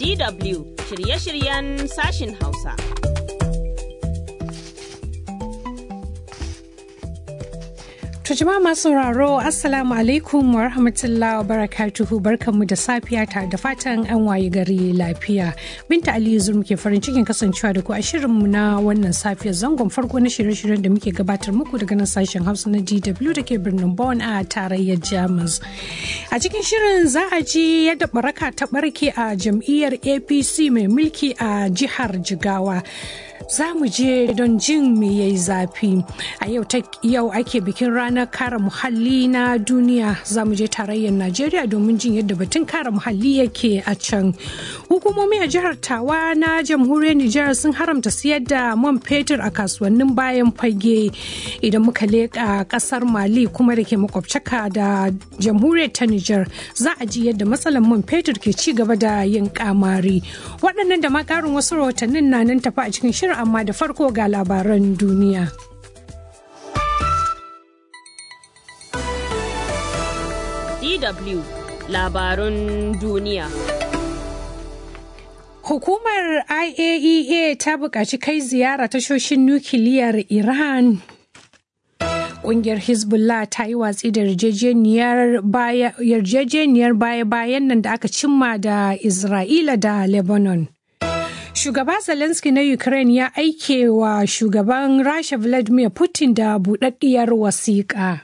DW shirye-shiryen sashin Hausa. To jama'a masu sauraro Assalamu alaikum wa rahmatullahi wa barakatuhu barkanmu da safiya tare da fatan an waye gari lafiya. Binta Aliyu Zur muke farin cikin kasancewa da ku a shirinmu na wannan safiyar zangon farko na shirye-shiryen da muke gabatar muku daga nan sashen Hausa na DW da ke birnin Bonn a tarayyar Jamus. A cikin shirin za a ji yadda baraka ta barke a jam'iyyar APC mai mulki a jihar Jigawa. za mu je don jin me yayi zafi a yau yau ake bikin ranar kare muhalli na duniya za mu je tarayyar najeriya domin jin yadda batun kare muhalli yake a can hukumomi a jihar tawa na jamhuriyar nijar sun haramta siyar da man fetur a kasuwannin bayan fage idan muka leƙa ƙasar mali kuma da ke makwabcaka da jamhuriyar ta nijar za a ji yadda matsalar man fetur ke ci gaba da yin kamari waɗannan da ma ƙarin wasu rahotannin na nan tafi a cikin shirin amma da farko ga labaran duniya. DW labarun duniya. Hukumar IAEA ta buƙaci kai ziyara tashoshin nukiliyar Iran Ƙungiyar Hezbollah ta yi watsi da yarjejeniyar baya-bayan nan da aka cimma da Isra'ila da Lebanon. Shugaba Zelensky na Ukraine ya aike wa shugaban Rasha Vladimir Putin da buɗaɗɗiyar wasiƙa.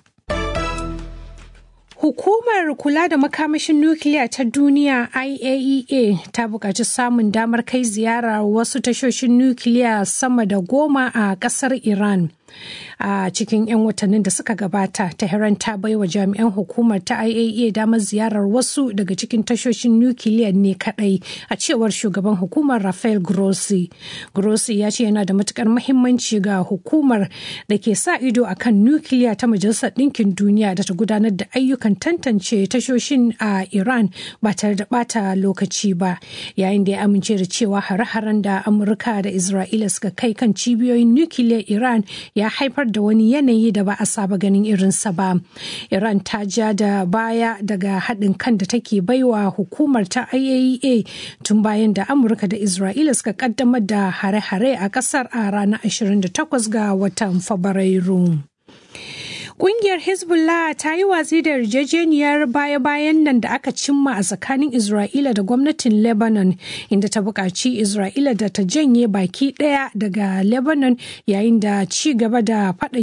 Hukumar kula da makamashin nukiliya ta duniya IAEA ta buƙaci samun damar kai ziyara wasu tashoshin nukiliya sama da goma a ƙasar Iran. a cikin 'yan watannin da suka gabata tehran ta baiwa jami'an hukumar ta iaea damar ziyarar wasu daga cikin tashoshin nukiliya ne kadai a cewar shugaban hukumar rafael grossi grossi ya ce yana da matukar mahimmanci ga hukumar da ke sa ido a kan nukiliya ta majalisar ɗinkin duniya da ta gudanar da ayyukan tantance tashoshin a iran ba tare da bata lokaci ba yayin da ya amince da cewa hare-haren da amurka da isra'ila suka kai kan cibiyoyin nukiliyar iran ya haifar da wani yanayi da ba a saba ganin irinsa ba. Iran ta ja da baya daga haɗin kan da take baiwa hukumar ta IAEA tun bayan da Amurka da Isra'ila suka kaddamar da hare-hare a ƙasar a ranar 28 ga watan Fabrairu. Kungiyar Hezbollah ta yi watsi da yarjejeniyar baya-bayan nan da aka cimma a tsakanin Isra'ila da gwamnatin Lebanon inda ta buƙaci Isra'ila da ta janye baki ɗaya daga Lebanon yayin da ci gaba da faɗan